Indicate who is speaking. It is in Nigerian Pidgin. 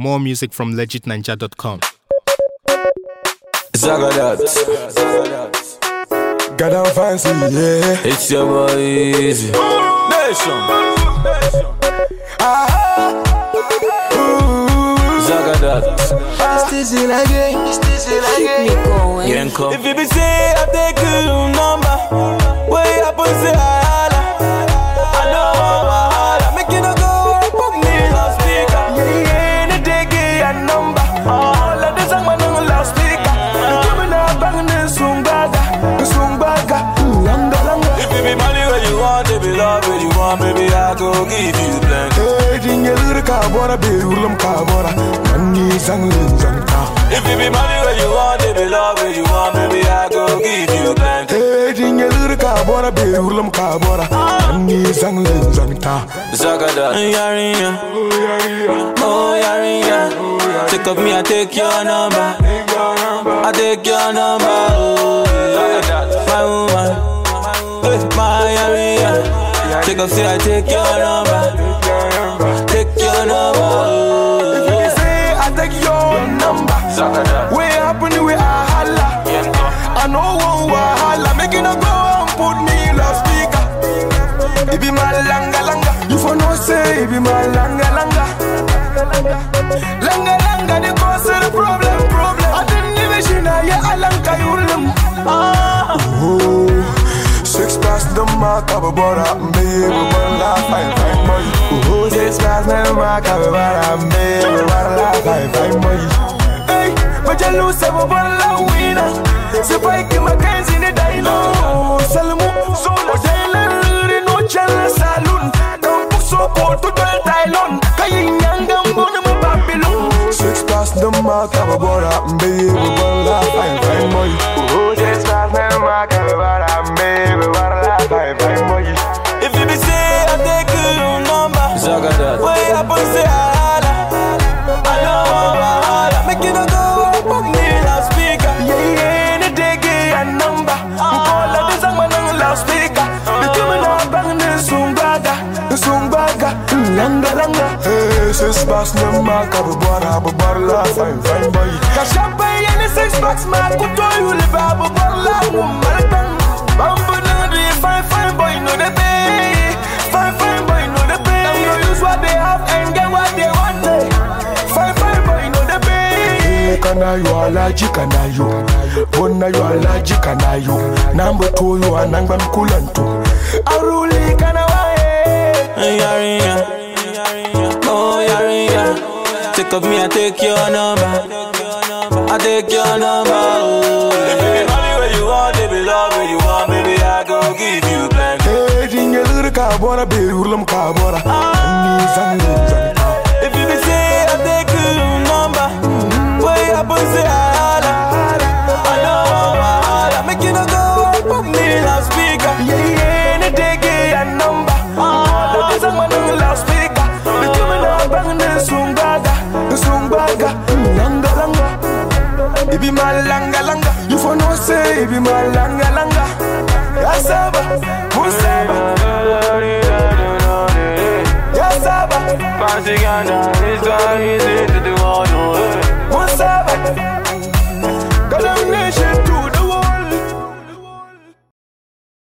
Speaker 1: More music from legitninja.com.
Speaker 2: Zagadat.
Speaker 3: Got down fancy, yeah.
Speaker 2: It's your boy Easy. Nation. Zagadat.
Speaker 4: Still again, still again.
Speaker 2: Yenko. If you be say I take your number, way up and say I holla. I know I'm a holla. Make you no go and put me on speaker. Yeah, yeah, any day get a number. All of this I'm on loudspeaker. You give me that bang and sumbaga, sumbaga, langa langa. If you be money where you want, if you love where you want, baby I go give you plenty.
Speaker 3: Hey, dingelur ka bora, be ulam ka bora. Mani zang lin zang ka.
Speaker 2: If you be money where you want, if you love where you want, baby I go give you plenty.
Speaker 3: Hey, dingelur ka bora, be ulam ka bora. Mani zang lin zang ka.
Speaker 2: Zagada, yarinya, oh yarinya. Take up me, I take your number. I take your number. Oh, yeah. my woman, hey, my yarinya. Take up, say I take your number. Take your number.
Speaker 3: If you
Speaker 2: Oh,
Speaker 3: say I take your number, way happen we a holla. I know one wahala, make it no go and put me loudspeaker. It be my langa langa, you for no say it be my langa langa. Langa langa, the cause of the problem, problem. I didn't even see na ya alanka yulim. Ah, oh, six past the mark of a border, baby, one life, fine, fine boy. Oh, six past the mark of a border, baby, one life, fine, fine boy. Hey, but you lose a ball winner. Se vai que uma canzi ne daino Salmu, so la jailer no chala saloon Don't put so poor to the Tylon Kayi nyanga mbona mo Babylon Six past the mark of a bora Baby, bora fine, fine boy Oh, six past the mark of a bora Baby, bora fine, fine boy
Speaker 2: If you be say I take your number, Zagadat. Way up and say I holla. I know I'm a holla. Make you no go and put me loudspeaker.
Speaker 3: Yeah, yeah, any day get a number Call at the song man on loudspeaker The coming out bang the sumbaga The sumbaga Langa langa Hey, six bucks no mark Abu Bara, Abu Bara, fine, fine boy Kashape any six bucks man Kuto you live Abu Bara, Womalatan Bambu no the fine, fine boy No the pay Fine, fine boy No the pay Them no use what they have And get what they want eh. Fine, fine boy No the pay Kana yo alaji kana yo Bona yo alaji kana yo Number two yo anangba mkulantu Aruli kana wae
Speaker 2: Yarinya, oh yarinya. Take up me, I take your number. I take your number. Oh, if you be money where you want, if you love where you want, baby I go give you plenty.
Speaker 3: Hey, dingelur ka bora be ulam ka bora Ni zang zang ka
Speaker 2: If you be say I take your number, way up and say I holla. I know I'm a holla. Make you no go and put me loudspeaker.
Speaker 3: Yeah, yeah, any day get a number All of this I'm on loudspeaker The coming out bang the sumbaga The sumbaga Langa langa It be my langa langa You for no say it be my langa langa Yasaba, Musaba Yasaba
Speaker 2: Fancy Ghana.